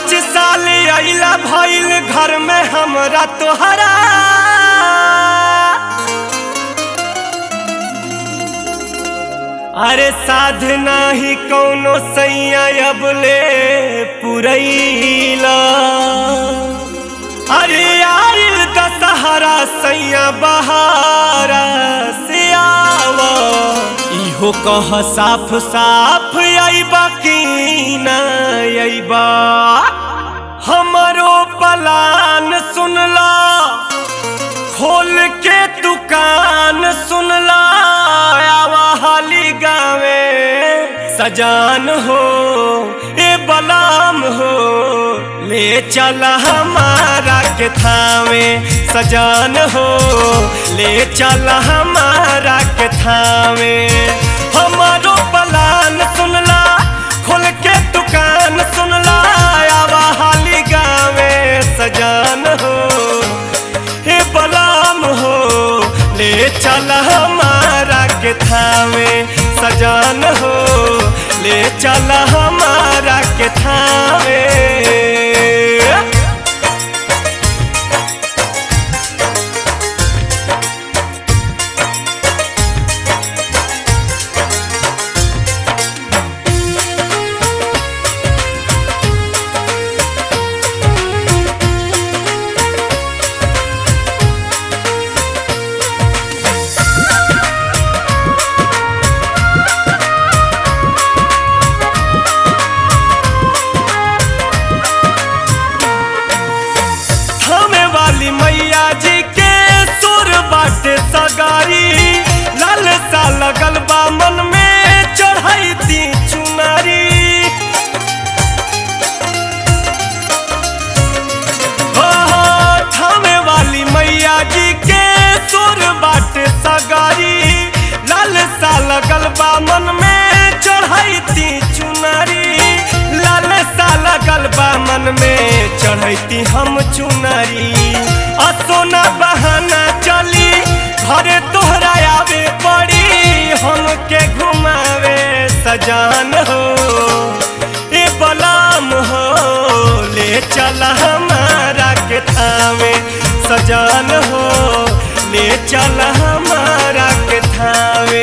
पाँच साल अइला भइल घर में हमरा तोहरा अरे साधना ही कौनो सैया अबले पुरैला अरे आइल दशहरा सैया बहारा से आवा इहो कह साफ साफ अइबा की ना अइबा हमरो पलान सुनला खोल के दुकान सुनला आवा हाली गावे सजान हो ए बलाम हो ले चल हमारा के थावे सजान हो ले चल हमारा के थावे हमारो पलान सुनला खोल के दुकान सुनला आवा हाली गावे सजान हो हे बलाम हो ले चल हमारा के थावे सजान हो ले चल हमारा के थावे थामे वाली मैया जी के सुर बाटे सगारी लाल सा लगल बा मन में चढ़ाई दी चुनारी हो हो, थामे वाली मैया जी के सुर बाटे सगारी लाल सा लगल बा मन में चढ़ाई दी चुनारी लाल सा लगल बा मन में चढ़ैती हम चुनरी आ सोना बहाना चली घरे तोहरा आवे पड़ी हमके घुमावे सजान हो ए बलाम हो ले चल हमारा के थावे सजान हो ले चल हमारा के थावे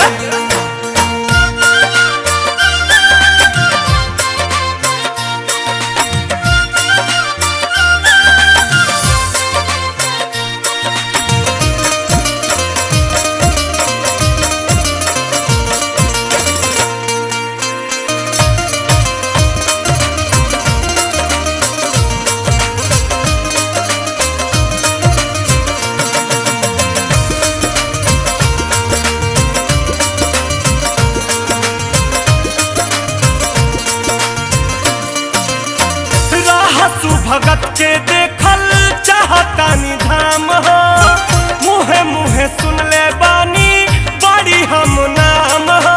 रहसु भगत के देखल चाहतानी धाम हो मुहे मुहे सुन ले बानी बड़ी हम नाम हो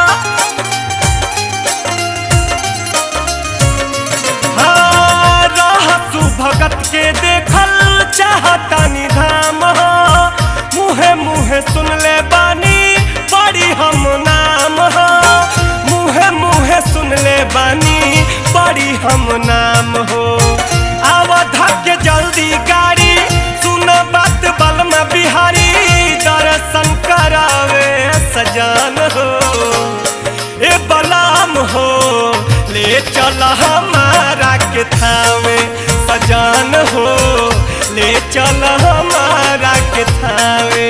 हाँ, रहसु भगत के देखल चाहतानी धाम हो मुहे मुहे सुन ले बानी बड़ी हम नाम हो मुहे मुहे सुन ले बानी बड़ी हम नाम हो आवधा के जल्दी गाड़ी सुन बात बलमा बिहारी दर्शन करावे सजान हो ए बलाम हो ले चल हमारा के थावे सजान हो ले चल हमारा के थावे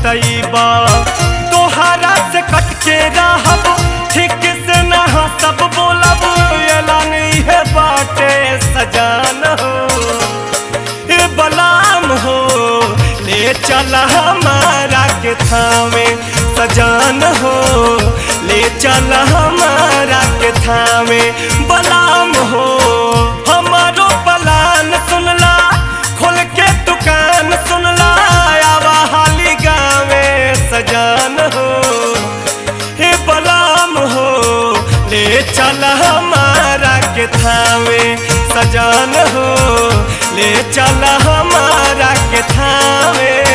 पछतैबा तोहरा से कट के रहब ठीक से ना सब बोलब एलान है बाटे सजान हो ए बलाम हो ले चल हमारा के थामे सजान हो ले चल हमारा के थामे बलाम हो हमारो बलान सुनला खोल के दुकान सुनला आवा हाली गावे सजान हो हे बलाम हो ले चल हमारा के थावे सजान हो ले चल हमारा के थावे